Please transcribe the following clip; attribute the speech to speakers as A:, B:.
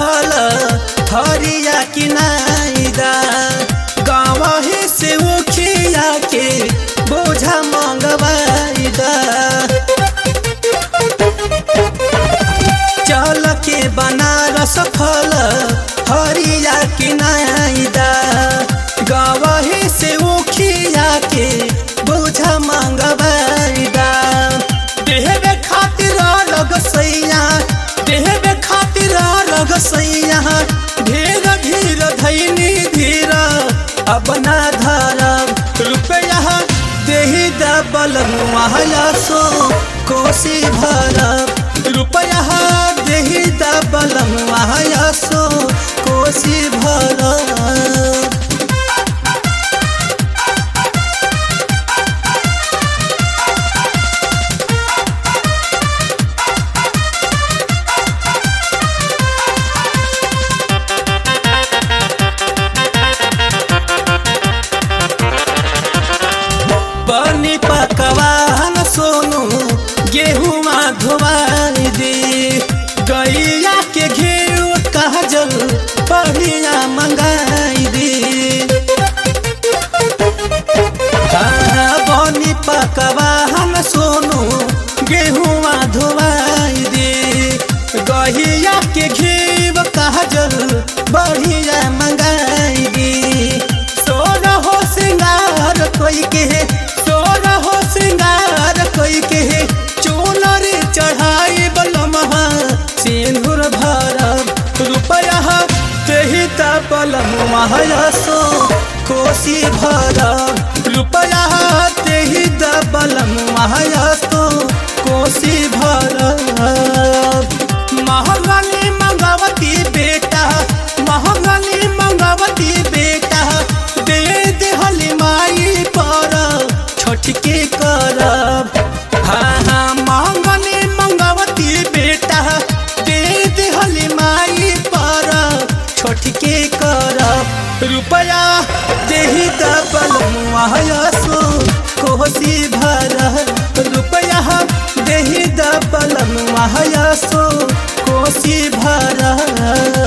A: फल हरिया किनाइदा गाँव से उखिया के बोझा मंगवाइदा चल के बनारस फल हरिया किनाइदा गाँव से उखिया के बोझा मंगवाइदा देहबे खातिर लग सैया देहबे खातिर लग सैया धीर धीर धैनी धीर अब ना धरब रुपया देही दबल मुआया सो कोसी भरब रुपया देही दबल मुआया सो कोसी भरब बनी पकवान सोनू गेहुआ धोवाई दे गैया के घेरू काजल बढ़िया मंगाई दे हाँ, बनी पकवान सोनू गेहुआ धोवाई दे गैया के घेब काजल बढ़िया मंगाई दे सोना हो सिंगार कोई के सोना हो सिंगार कोई के चोनर चढ़ाई बलमहा सिंदूर भरब रुपया तेही तपलम महायसो कोसी भरब रुपया तेही दबलम महायसो कोसी भरब महंगनी मंगवती बेटा महंगनी मंगवती बेटा दे देहली माई पर छोटके करब हाँ हाँ महंगनी मंगवती बेटा दे देहली माई पर छोटके करब रुपया देही दबल मुआयसो कोसी भर रुपया देही दबल मुआयसो कोसी भर